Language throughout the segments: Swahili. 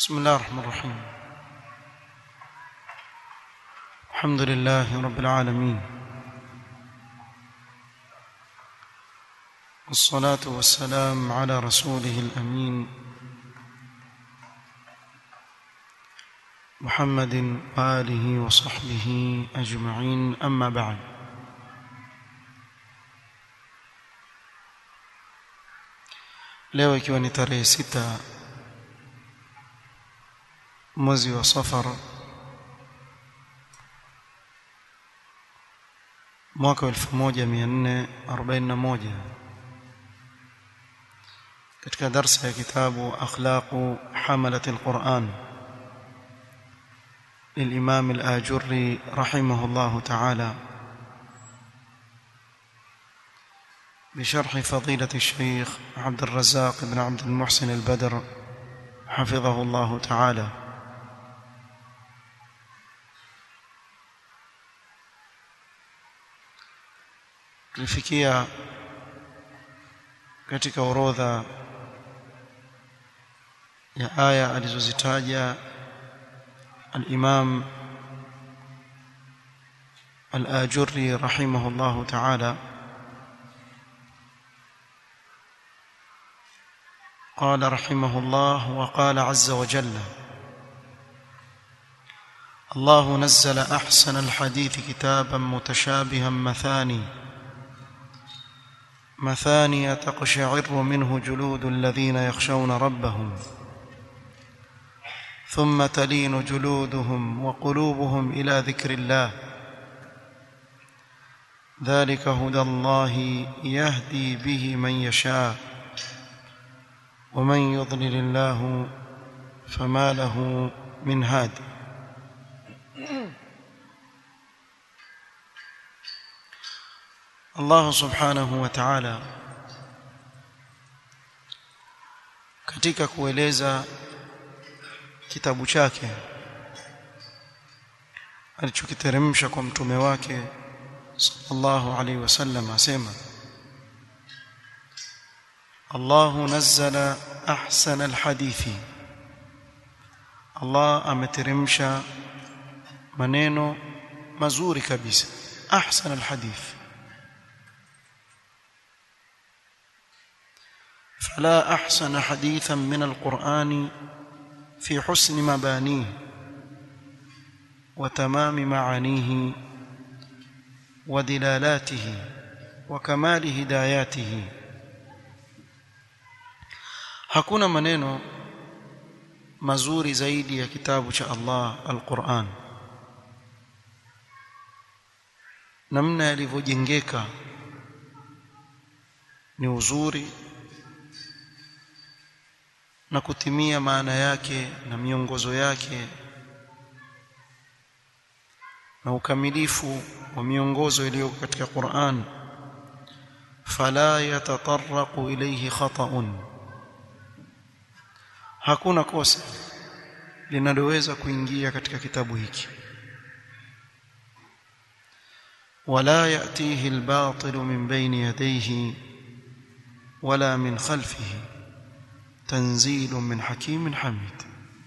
بسم الله الرحمن الرحيم الحمد لله رب العالمين والصلاة والسلام على رسوله الأمين محمد وآله وصحبه أجمعين أما بعد leo ikiwa ni tarehe sita mwezi wa safar mwaka 1441 katika darsa ya kitabu akhlaqu hamalat alquran للإمام الآجري رحمه الله تعالى بشرح فضيلة الشيخ عبد الرزاق بن عبد المحسن البدر حفظه الله تعالى tulifikia katika orodha ya aya alizozitaja al-Imam al-Ajurri rahimahullahu ta'ala قال رحمه الله وقال عز وجل الله نزل احسن الحديث كتابا متشابها مثاني مثاني تقشعر منه جلود الذين يخشون ربهم ثم تلين جلودهم وقلوبهم الى ذكر الله ذلك هدى الله يهدي به من يشاء ومن يضلل الله فما له من هاد Allah subhanahu wa ta'ala katika kueleza kitabu chake alichokiteremsha kwa mtume wake sallallahu alaihi wasallam asema Allahu nazzala ahsana alhadithi Allah ameteremsha maneno mazuri kabisa ahsana alhadith فلا احسن حديثا من القران في حسن مبانيه وتمام معانيه ودلالاته وكمال هداياته hakuna maneno mazuri zaidi ya kitabu cha Allah al-Qur'an namna yalivyojengeka ni uzuri na kutimia maana yake na miongozo yake na ukamilifu wa miongozo iliyo katika Qur'an fala yatatarraqu ilayhi khata'un hakuna kosa linaloweza kuingia katika kitabu hiki wala yatihi albatil min bayni yadayhi wala min khalfihi tanzilun min hakimin hamid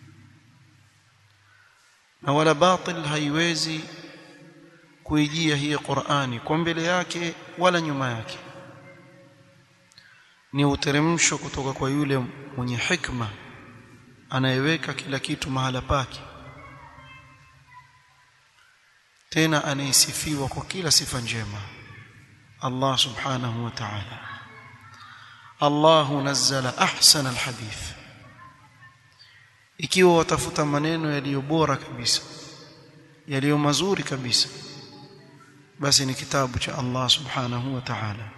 na wala batil haiwezi kuijia hii Qur'ani kwa mbele yake wala nyuma yake ni uteremsho kutoka kwa yule mwenye hikma anayeweka kila kitu mahala pake tena anayesifiwa kwa kila sifa njema Allah subhanahu wa ta'ala Allah nazzala ahsana alhadith ikiwa watafuta maneno yaliyo bora kabisa yaliyo mazuri kabisa basi ni kitabu cha Allah subhanahu wa ta'ala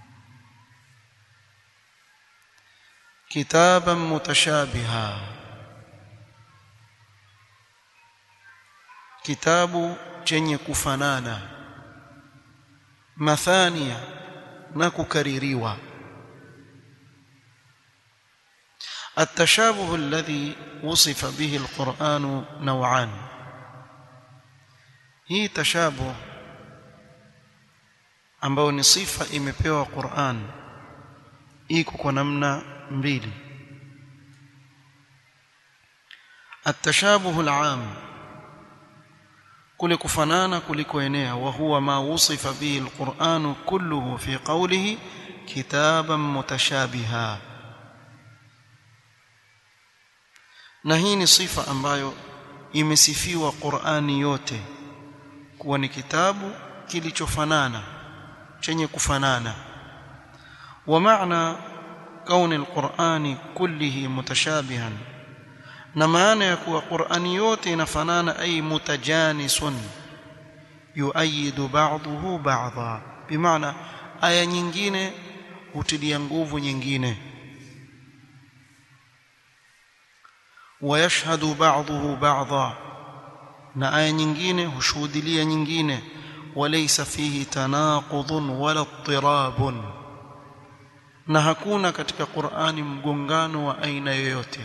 kitaban mutashabiha kitabu chenye kufanana mathania na kukaririwa التشابه الذي وصف به القرآن نوعان hii tashabuh ambayo ni sifa imepewa Qur'an iko kwa namna mbili التشابه العام kule kufanana kulikoenea wa huwa ma wusifa bihi alquran kulluhu fi qawlihi kitaban mutashabiha na hii ni sifa ambayo imesifiwa Qur'ani yote kuwa ni kitabu kilichofanana chenye kufanana wa maana kauni alqur'ani kullihi mutashabihan na maana ya kuwa Qur'ani yote inafanana ay mutajanisun yuayidu ba'dahu ba'dha bimaana aya nyingine hutilia nguvu nyingine wayashhadu ba'dahu ba'dha na aya nyingine hushuhudilia nyingine walaysa fihi tanaqudun wala ittirabun na hakuna katika Qur'ani mgongano wa aina yoyote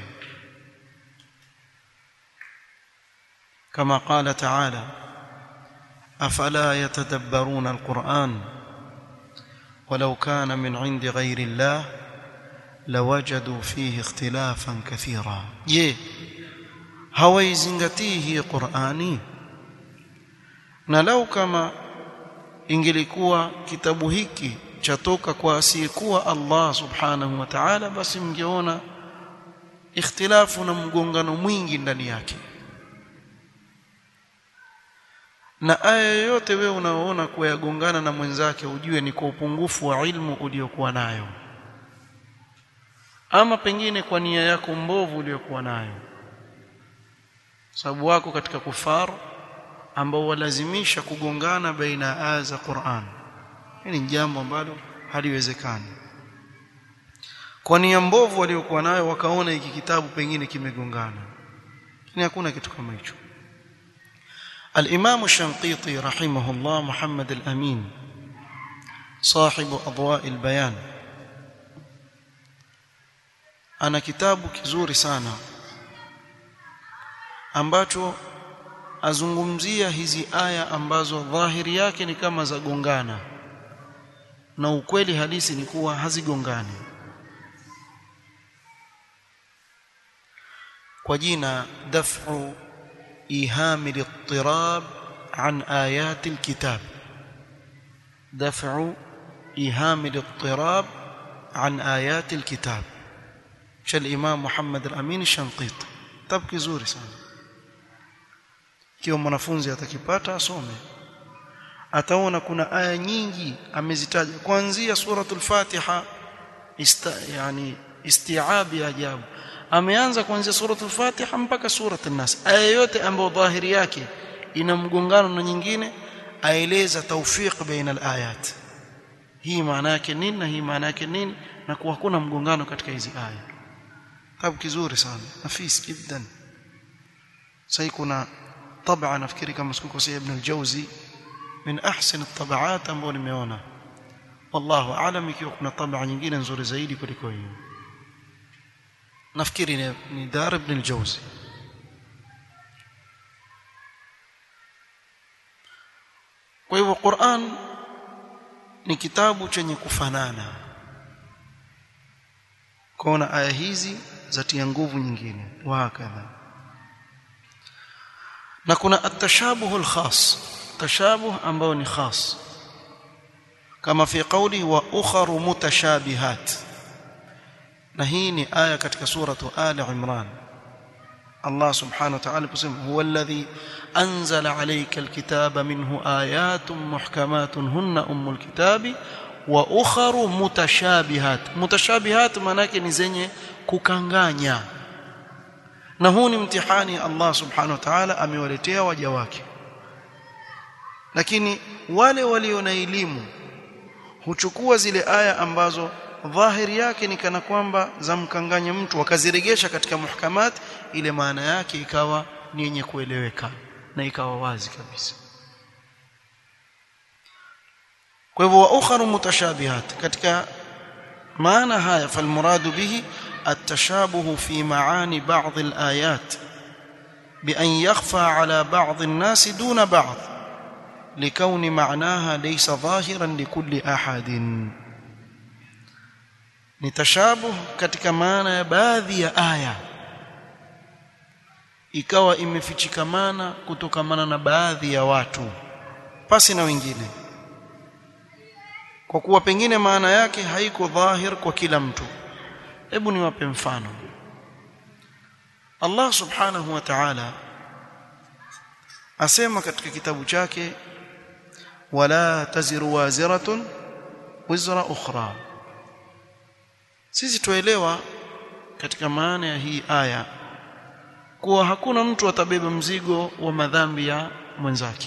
كما قال تعالى افلا يتدبرون القران ولو كان من عند غير الله لوجدوا فيه اختلافا كثيرا je hawaizingatii hii Qur'ani na lau kama ingelikuwa kitabu hiki chatoka kwa asiyekuwa Allah subhanahu wa ta'ala basi mngeona ikhtilafu na mgongano mwingi ndani yake na aya yoyote wewe unaoona kuwa yagongana na mwenzake ujue ni kwa upungufu wa ilmu uliokuwa nayo ama pengine kwa nia yako mbovu uliyokuwa nayo sababu wako katika kufaru ambao walazimisha kugongana baina ya aya za Qur'an hili ni jambo ambalo haliwezekani kwa nia mbovu waliokuwa nayo wakaona hiki kitabu pengine kimegongana lakini hakuna kitu kama hicho الإمام الشنقيطي رحمه الله محمد الأمين صاحب أضواء البيان أنا كتاب كزوري sana ambacho azungumzia hizi aya ambazo dhahiri yake ni kama zagongana na ukweli halisi ni kuwa hazigongani kwa jina daf'u إيهام الاضطراب عن آيات الكتاب دفع إيهام الاضطراب عن آيات الكتاب شال الإمام محمد الأمين الشنقيط تبكي زوري sana kiwa mwanafunzi atakipata asome ataona kuna aya nyingi amezitaja kuanzia suratul Fatiha ista, yani istiabi ajabu ameanza kuanzia suratul Fatiha mpaka suratul Nas aya yote ambayo dhahiri yake ina mgongano na nyingine aeleza tawfiq baina alayat hii maana yake nini na hii maana yake nini na kuwa hakuna mgongano katika hizi aya kitabu kizuri sana nafis jiddan sasa kuna طبعا nafikiri kama sikukosea ibn al-Jawzi min ahsan at-tabaat ambayo nimeona wallahu aalam ikiwa kuna tabaa nyingine nzuri zaidi kuliko hiyo nafikiri ni, ni Dar ibn al-Jawzi kwa hivyo Qur'an ni kitabu chenye kufanana kuna aya hizi zatia nguvu nyingine wa hakadha na kuna atashabuhu alkhas tashabuh ambao ni khas kama fi qawli wa ukharu mutashabihat na hii ni aya katika suratu ali imran Allah subhanahu wa ta'ala kusema huwa alladhi anzala alayka alkitaba minhu ayatun muhkamatun hunna ummul kitabi wa ukharu mutashabihat mutashabihat maana yake ni zenye kukanganya na huu ni mtihani Allah subhanahu wa ta'ala amewaletea waja wake lakini wale walio na elimu huchukua zile aya ambazo dhahiri yake ni kana kwamba zamkanganya mtu wakaziregesha katika muhkamat ile maana yake ikawa ni yenye kueleweka na ikawa wazi kabisa kwa hivyo wa ukharu mutashabihat katika maana haya falmuradu bihi التشابه في معاني بعض الآيات بأن يخفى على بعض الناس دون بعض لكون معناها ليس ظاهرا لكل أحد نتشابه katika maana ya baadhi ya aya ikawa imefichikamana kutokamana na baadhi ya watu pasi na wengine kwa kuwa pengine maana yake haiko dhahir kwa kila mtu hebu niwape mfano Allah subhanahu wa ta'ala asema katika kitabu chake wala taziru waziratun wizra ukhra sisi tuelewa katika maana ya hii aya kuwa hakuna mtu atabeba mzigo wa madhambi ya mwenzake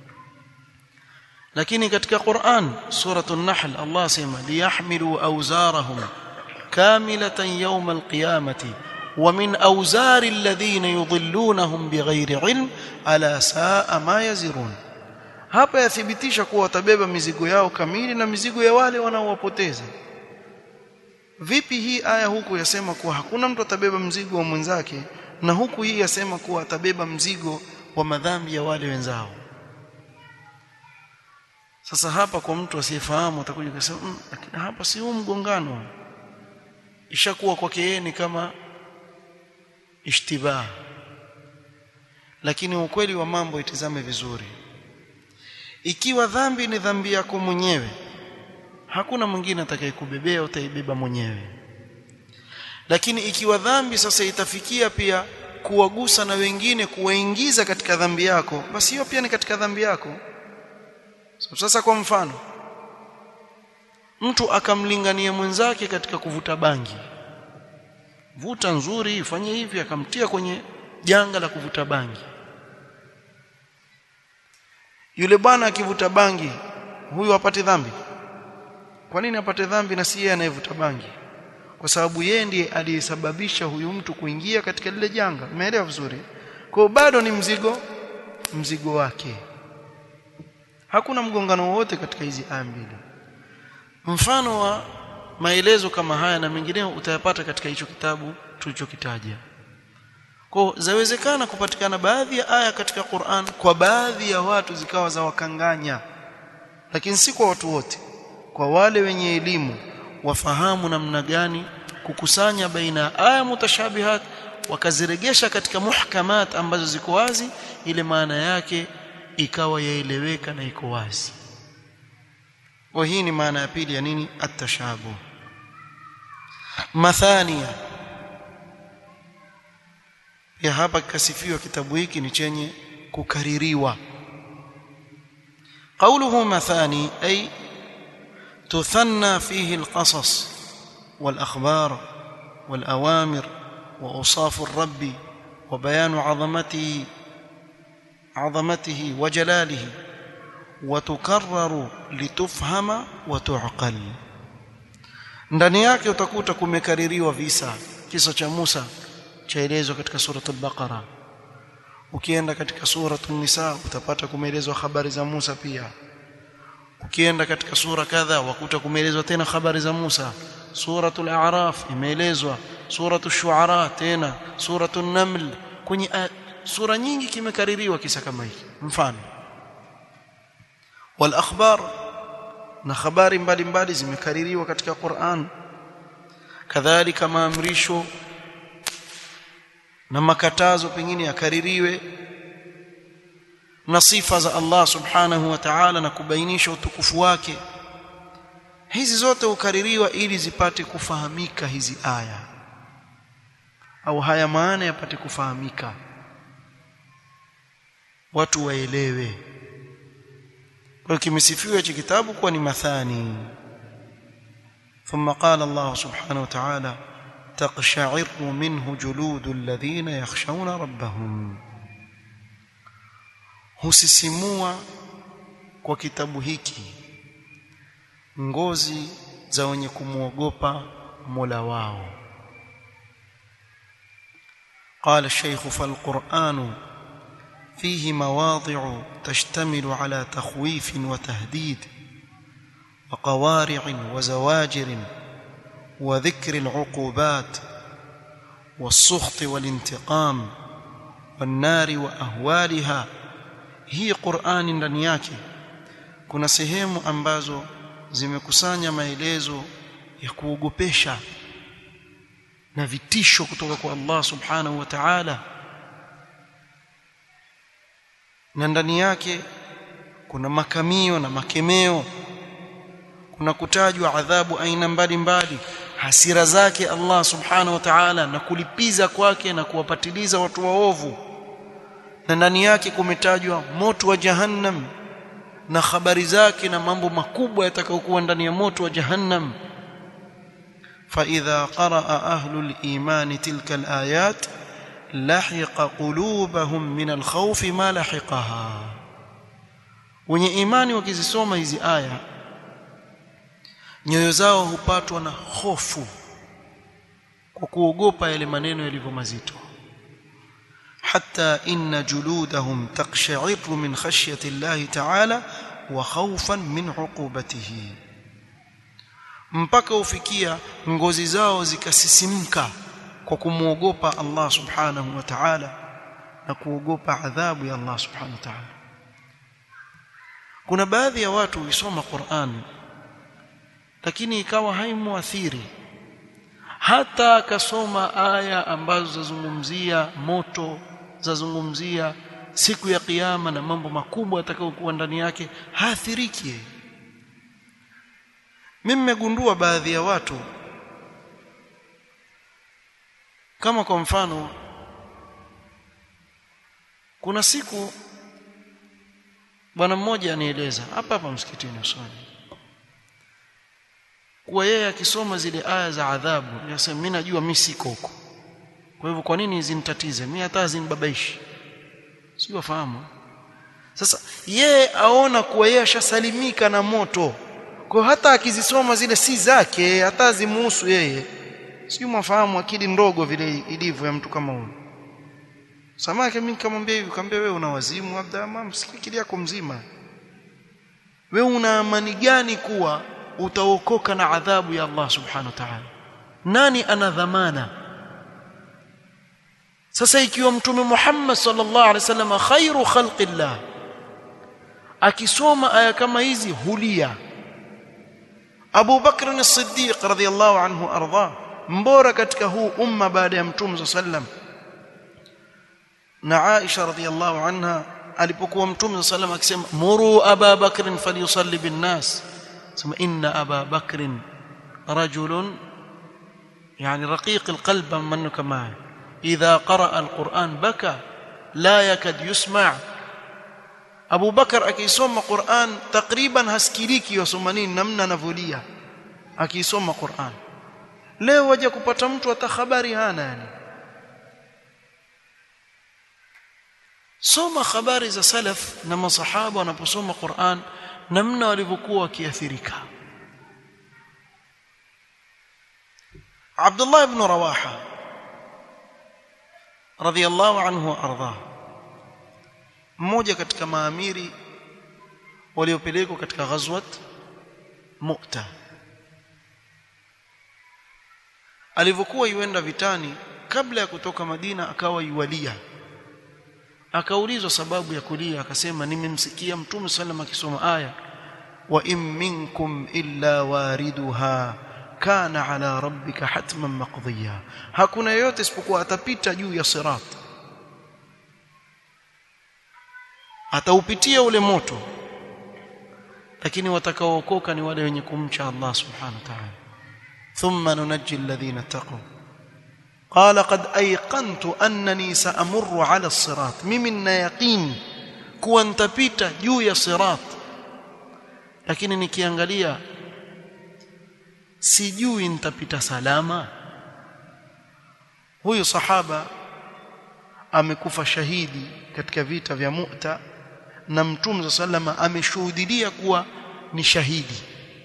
lakini katika Qur'an suratu an-Nahl Allah asema liyahmilu awzarahum kamilatan yawm al-qiyamati wa min awzari alladhina yudhillunahum bighairi ilm ala saa ma yazirun hapa yathibitisha kuwa watabeba mizigo yao kamili na mizigo ya wale wanaowapoteza vipi hii aya huku yasema kuwa hakuna mtu atabeba mzigo wa mwenzake na huku hii yasema kuwa atabeba mzigo wa madhambi ya wale wenzao sasa hapa kwa mtu asiyefahamu atakuja kusema mmm, lakini hapa si huu mgongano ishakuwa kwake yeye ni kama ishtibah lakini ukweli wa mambo itizame vizuri ikiwa dhambi ni dhambi yako mwenyewe hakuna mwingine atakayekubebea utaibeba mwenyewe lakini ikiwa dhambi sasa itafikia pia kuwagusa na wengine kuwaingiza katika dhambi yako basi hiyo pia ni katika dhambi yako so, sasa kwa mfano mtu akamlingania mwenzake katika kuvuta bangi vuta nzuri ifanye hivi akamtia kwenye janga la kuvuta bangi yule bwana akivuta bangi huyu apate dhambi kwa nini apate dhambi na si yeye anayevuta bangi kwa sababu yeye ndiye aliyesababisha huyu mtu kuingia katika lile janga umeelewa vizuri kwa bado ni mzigo mzigo wake hakuna mgongano wowote katika hizi aya mbili mfano wa maelezo kama haya na mengineo utayapata katika hicho kitabu tulichokitaja kwa zawezekana kupatikana baadhi ya aya katika Qur'an kwa baadhi ya watu zikawa za wakanganya lakini si kwa watu wote kwa wale wenye elimu wafahamu namna gani kukusanya baina ya aya mutashabihat wakaziregesha katika muhkamat ambazo ziko wazi ile maana yake ikawa yaeleweka na iko wazi kwa hii ni maana ya pili ya nini atashabuh mathania ya hapa kikasifiwa kitabu hiki ni chenye kukaririwa قوله مثاني أي تثنى فيه القصص والأخبار والأوامر وأوصاف الرب وبيان عظمته عظمته وجلاله وتكرر لتفهم وتعقل ndani yake utakuta kumekaririwa visa kisa cha Musa chaelezwa katika suratul Baqara ukienda katika suratul Nisa utapata kumeelezwa habari za Musa pia ukienda katika sura kadha wakuta kumeelezwa tena habari za Musa suratul A'raf imeelezwa suratul Shu'ara tena suratul Naml kwenye sura nyingi kimekaririwa kisa kama hiki mfano wal akhbar na habari mbalimbali zimekaririwa katika Qur'an kadhalika maamrisho na makatazo pengine yakaririwe na sifa za Allah subhanahu wa ta'ala na kubainisha utukufu wake hizi zote hukaririwa ili zipate kufahamika hizi aya au haya maana yapate kufahamika watu waelewe kwa kimesifiwa hichi kitabu kuwa ni mathani ثم قال الله سبحانه وتعالى تقشعر منه جلود الذين يخشون ربهم husisimua kwa kitabu hiki ngozi za wenye kumwogopa Mola wao قال الشيخ فالقرآن فيه مواضع تشتمل على تخويف وتهديد وقوارع وزواجر وذكر العقوبات والسخط والانتقام والنار واهوالها hii Qur'ani ndani yake kuna sehemu ambazo zimekusanya maelezo ya kuogopesha na vitisho kutoka kwa Allah subhanahu wa ta'ala na ndani yake kuna makamio na makemeo kuna kutajwa adhabu aina mbalimbali hasira zake Allah subhanahu wa ta'ala na kulipiza kwake na kuwapatiliza watu waovu na ndani yake kumetajwa moto wa jahannam na habari zake na mambo makubwa yatakayokuwa ndani ya moto wa jahannam فإذا قرأ أهل الإيمان تلك الآيات لحق قلوبهم من الخوف ما لحقها wenye imani wakizisoma hizi aya nyoyo zao hupatwa na hofu kwa kuogopa yale maneno yalivyo mazito hatta inna juludahum taqsha'iru min khashyati Allah ta'ala wa khawfan min 'uqubatihi mpaka ufikia ngozi zao zikasisimka kwa kumwogopa Allah subhanahu wa ta'ala na kuogopa adhabu ya Allah subhanahu wa ta'ala kuna baadhi ya watu huisoma Qur'an lakini ikawa haimuathiri hata akasoma aya ambazo zazungumzia moto zazungumzia siku ya kiyama na mambo makubwa atakayokuwa ndani yake haathiriki yeye mimi nimegundua baadhi ya watu kama kwa mfano kuna siku bwana mmoja anieleza hapa hapa msikitini usoni kuwa yeye akisoma zile aya za adhabu yasema mimi najua mimi siko huko kwa hivyo kwa nini zinitatize mimi hata zinibabaishi sio wafahamu sasa yeye aona kuwa yeye ashasalimika na moto kwa hata akizisoma zile si zake hata zimuhusu yeye sio mwafahamu akili ndogo vile ilivyo ya mtu kama huyo samaki mimi nikamwambia hivi kaambia wewe una wazimu labda mama akili yako mzima wewe una amani gani kuwa utaokoka na adhabu ya Allah subhanahu wa ta'ala nani ana dhamana sasa ikiwa mtume Muhammad sallallahu alaihi wasallam khairu khalqillah akisoma aya kama hizi hulia Abu Bakr as-Siddiq radhiyallahu anhu arda mbora katika huu umma baada ya mtume sallam na Aisha radhiyallahu anha alipokuwa mtume sallam akisema muru Aba Bakr falyusalli bin nas sema inna Aba Bakr rajul يعني رقيق القلب منه كمان إذا قرأ القرآن بكى لا يكاد يسمع Abu Bakar akisoma Qur'an takriban hasikiliki yasoma nini namna anavolia akisoma Qur'an leo waje kupata mtu hata habari hana yani soma habari za salaf na masahaba wanaposoma Qur'an namna walivyokuwa wakiathirika Abdullah ibn Rawaha radhiyallahu anhu ardhahu mmoja katika maamiri waliopelekwa katika ghazwat Mu'ta alivyokuwa yuenda vitani kabla ya kutoka Madina akawa yuwalia akaulizwa sababu ya kulia akasema nimemsikia mtume sallam akisoma aya wa in minkum illa wariduha kana ala rabbika hatman maqdiya hakuna yeyote isipokuwa atapita juu ya sirat ataupitia ule moto lakini watakaookoka ni wale wenye kumcha Allah subhanahu wa ta'ala thumma nunajji alladhina taqaw qala qad ayqantu annani sa'murru 'ala as-sirat mimi nina yaqin kuwa nitapita juu ya sirat lakini nikiangalia sijui nitapita salama huyu sahaba amekufa shahidi katika vita vya Mu'ta na Mtume sallama ameshuhudia kuwa ni shahidi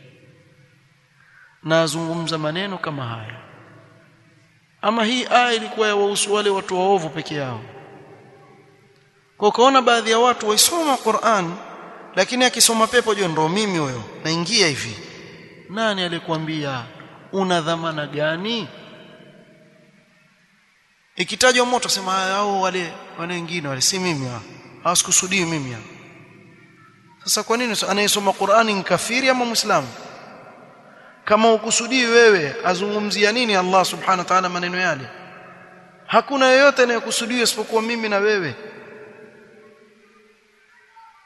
na azungumza maneno kama haya ama hii aya ilikuwa ya wahusu wale watu waovu peke yao kwa kaona baadhi ya watu waisoma Qur'an lakini akisoma pepo jo ndo mimi huyo naingia hivi nani alikwambia una dhamana gani ikitajwa moto sema hao wale wale wengine wale si mimi hawasikusudii mimi sasa kwa nini anayesoma Qur'ani ni kafiri ama muislamu kama ukusudii wewe azungumzia nini Allah subhanahu wa ta'ala maneno yale hakuna yeyote anayekusudia isipokuwa mimi na wewe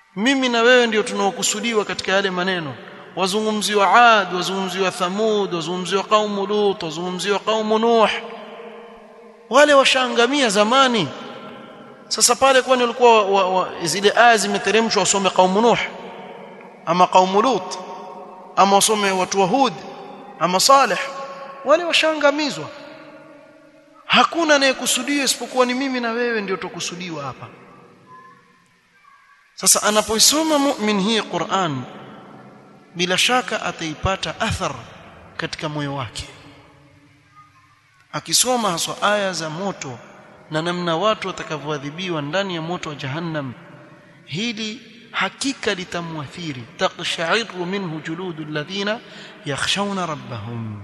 mimi na wewe ndio tunaokusudiwa katika yale maneno wazungumziwa Ad wazungumziwa Thamud wazungumziwa qaumu Lut wazungumziwa qaumu Nuh wale washaangamia zamani sasa pale kwani walikuwa wa, wa, zile aya zimeteremshwa wasome qaumu Nuh ama qaumu Lut ama wasome watu wa Hud ama Saleh wale washaangamizwa hakuna anayekusudiwa isipokuwa ni mimi na wewe ndio tukusudiwa hapa sasa anapoisoma mu'min hii Qur'an bila shaka ataipata athar katika moyo wake akisoma haswa aya za moto na namna watu watakavyoadhibiwa ndani ya moto wa jahannam hili hakika litamwathiri taqsha'iru minhu juludu alladhina yakhshawna rabbahum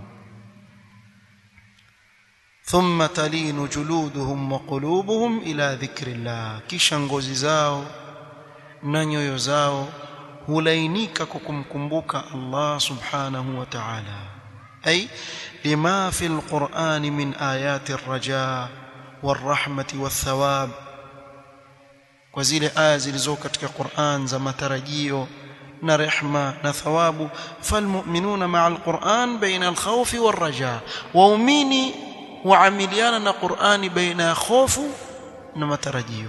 thumma talinu juluduhum wa qulubuhum ila dhikrillah kisha ngozi zao na nyoyo zao hulainika kwa kumkumbuka Allah subhanahu wa ta'ala ay lima fi alquran min ayati arraja warahmati wathawab kwa zile aya zilizo katika Qur'an za matarajio na rehma na thawabu falmu'minuna ma'a alquran baina alkhawfi warraja waumini huamiliana na Qur'ani baina ya khofu na matarajio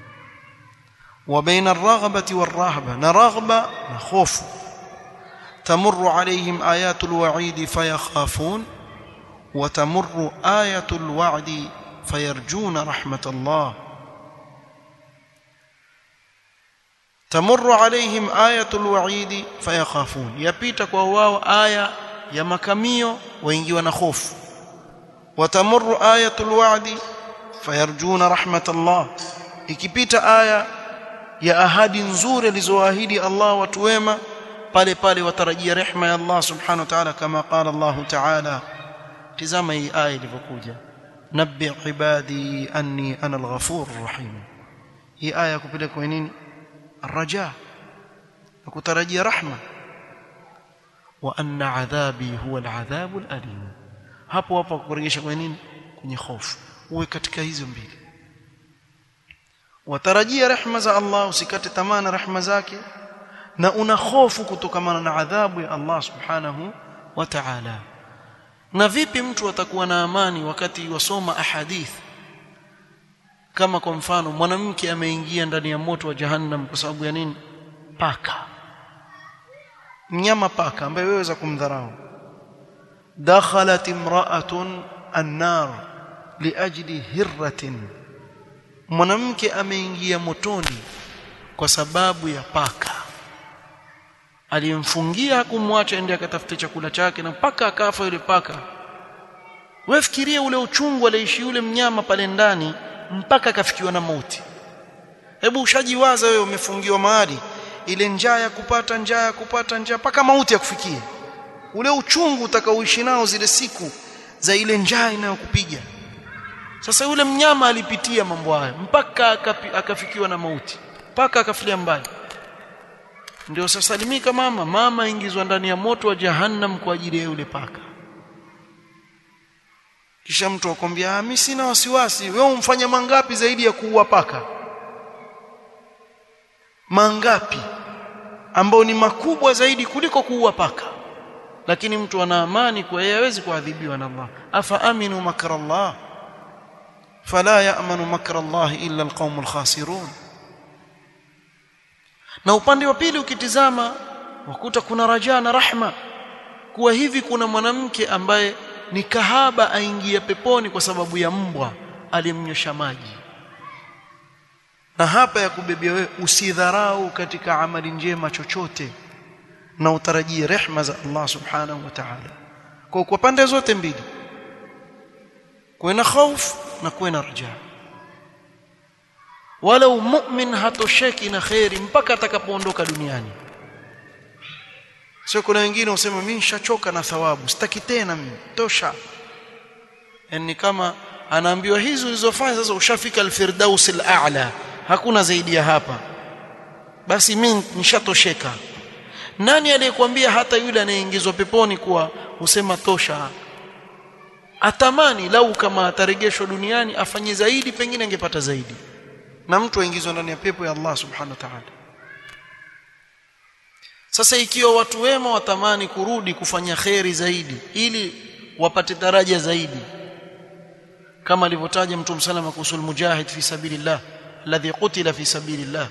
وبين الرغبة والرهبة نرغبة نخوف تمر عليهم آيات الوعيد فيخافون وتمر آية الوعد فيرجون رحمة الله تمر عليهم آية الوعيد فيخافون يبيتك وواو آية يا مكميو وينجي ونخوف وتمر آية الوعد فيرجون رحمة الله ikipita aya ya ahadi nzuri alizoahidi Allah watu wema pale pale watarajia rehma ya Allah subhanahu wa ta'ala kama qala Allah ta'ala tizama hii aya ilivyokuja nabbi ibadi anni ana al-ghafur rahim hii aya kupeleka kwa nini الرجاء وكترجي رحمه وان عذابي هو العذاب الاليم hapo hapo kurejesha kwa nini kwenye hofu uwe katika hizo mbili watarajia rehema za Allah usikate tamaa na rehema zake na una hofu kutokamana na adhabu ya Allah subhanahu wa ta'ala na vipi mtu atakuwa na amani wakati wasoma ahadith kama kwa mfano mwanamke ameingia ndani ya moto wa jahannam kwa sababu ya nini paka mnyama paka ambaye weweza kumdharau dakhalat imra'atun an-nar liajli hirratin mwanamke ameingia motoni kwa sababu ya paka aliyemfungia hakumwacha ende akatafute chakula chake na mpaka akafa yule paka wewe fikiria ule uchungu aliishi yule mnyama pale ndani mpaka akafikiwa na mauti hebu ushajiwaza wewe umefungiwa mahali ile njaa ya kupata njaa ya kupata njaa mpaka mauti yakufikie ule uchungu utakaoishi nao zile siku za ile njaa inayokupiga sasa yule mnyama alipitia mambo haya mpaka akafikiwa na mauti mpaka akafilia mbali ndio sasalimika mama mama ingizwa ndani ya moto wa jahannam kwa ajili ya yule paka kisha mtu akwambia mimi sina wasiwasi wewe umfanya mangapi zaidi ya kuua paka mangapi ambao ni makubwa zaidi kuliko kuua paka lakini mtu ana amani kwa yeye hawezi kuadhibiwa na Allah afa aminu makra Allah fala ya'manu makra Allah illa alqaumul khasirun na upande wa pili ukitizama wakuta kuna raja na rahma kuwa hivi kuna mwanamke ambaye ni kahaba aingia peponi kwa sababu ya mbwa alimnyosha maji na hapa ya kubebea wewe usidharau katika amali njema chochote na utarajie rehma za Allah subhanahu wa ta'ala kwa kwa pande zote mbili kuwe na hofu na kuwe na raja wala mu'min hatosheki na khairi mpaka atakapoondoka duniani sio kuna wengine usema mimi nishachoka na thawabu sitaki tena mimi tosha yani kama anaambiwa hizo ulizofanya sasa ushafika alfirdaus al'a hakuna zaidi ya hapa basi mimi nishatosheka nani aliyekwambia hata yule anayeingizwa peponi kuwa usema tosha atamani lau kama atarejeshwa duniani afanye zaidi pengine angepata zaidi na mtu aingizwa ndani ya pepo ya Allah subhanahu wa ta'ala sasa ikiwa watu wema watamani kurudi kufanya kheri zaidi ili wapate daraja zaidi kama alivyotaja mtume salama kuhusu mujahid fi sabilillah alladhi qutila fi sabilillah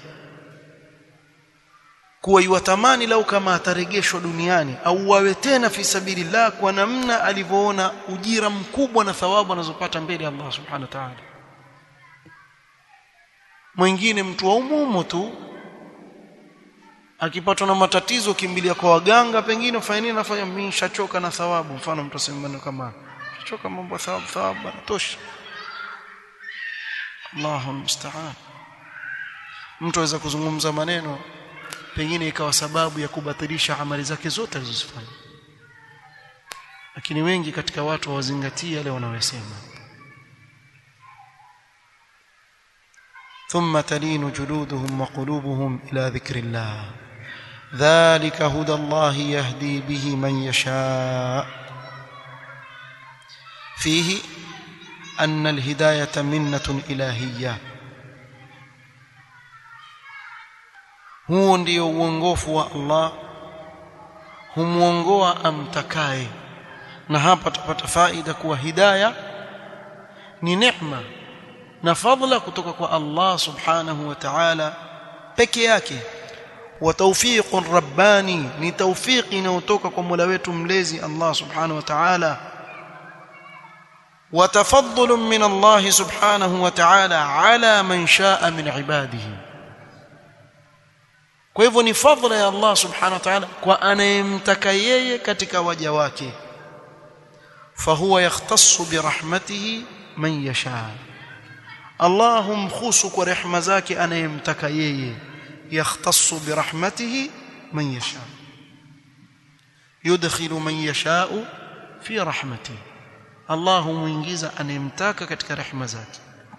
kuwa yuwatamani lau kama atarejeshwa duniani au wawe tena fi sabilillah kwa namna alivyoona ujira mkubwa na thawabu anazopata mbele ya Allah subhanahu wa ta'ala mwingine mtu wa umumu tu akipatwa na matatizo kimbilia kwa waganga pengine ufanye nini nafanya mimi nishachoka na thawabu mfano mtu asema kama nishachoka mambo thawabu thawabu tosha Allahu musta'an mtu aweza kuzungumza maneno pengine ikawa sababu ya kubatilisha amali zake zote alizozifanya lakini wengi katika watu hawazingatii yale wanayosema ثم تلين جلودهم وقلوبهم إلى ذكر الله ذلك هدى الله يهدي به من يشاء فيه أن الهداية منة إلهية huo ndio uongofu wa Allah humuongoa amtakaye na hapa tupata faida kuwa hidaya ni neema na fadhila kutoka kwa Allah subhanahu wa ta'ala peke yake wa tawfiqun rabbani ni tawfiqi inayotoka kwa Mola wetu mlezi Allah subhanahu wa ta'ala wa tafaddulun min Allah subhanahu wa ta'ala ala man shaa min ibadihi kwa hivyo ni fadhila ya Allah subhanahu wa ta'ala kwa anayemtaka yeye katika waja wake fahuwa yakhtassu birahmatihi man yasha Allah humkhusu kwa rehema zake anayemtaka yeye yakhtassu birahmatihi man yasha yudkhilu man yasha'u fi rahmatihi Allah humuingiza anayemtaka katika rehema zake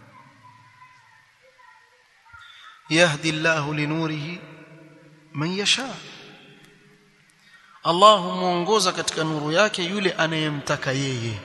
yahdi Allahu linurihi man yasha Allah humuongoza katika nuru yake yule anayemtaka yeye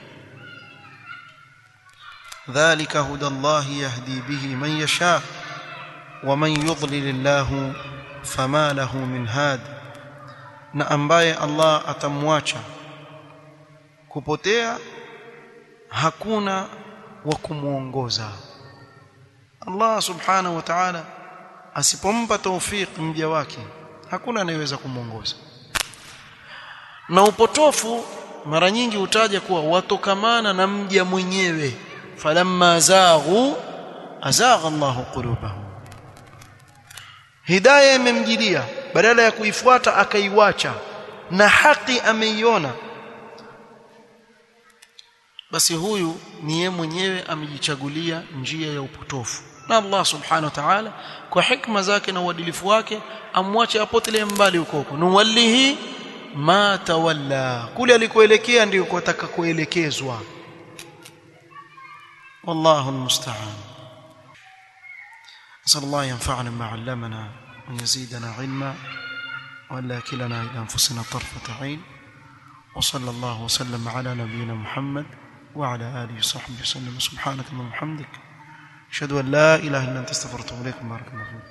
dhalika huda Allah yahdi bihi man yasha wa man yudlil Allah fama lahu min had na ambaye Allah atamwacha kupotea hakuna wa kumuongoza Allah subhanahu wa ta'ala asipompa tawfik mja wake hakuna anayeweza kumuongoza na upotofu mara nyingi utaja kuwa watokamana na mja mwenyewe falamma zaghu azagha Allahu qulubahum hidayah imemjilia badala ya kuifuata akaiwacha na haki ameiona basi huyu ni yeye mwenyewe amejichagulia njia ya upotofu na Allah subhanahu wa ta'ala kwa hikma zake na uadilifu wake amwache apotelee mbali huko huko nuwallihi ma tawalla kule alikoelekea ndio kutaka kuelekezwa والله المستعان نسأل الله ينفعنا ما علمنا ويزيدنا علما ولا كلنا إلى أنفسنا طرفة عين وصلى الله وسلم على نبينا محمد وعلى آله وصحبه وسلم سبحانك اللهم وبحمدك أشهد أن لا إله إلا أنت استغفرك وأتوب إليك بارك الله فيك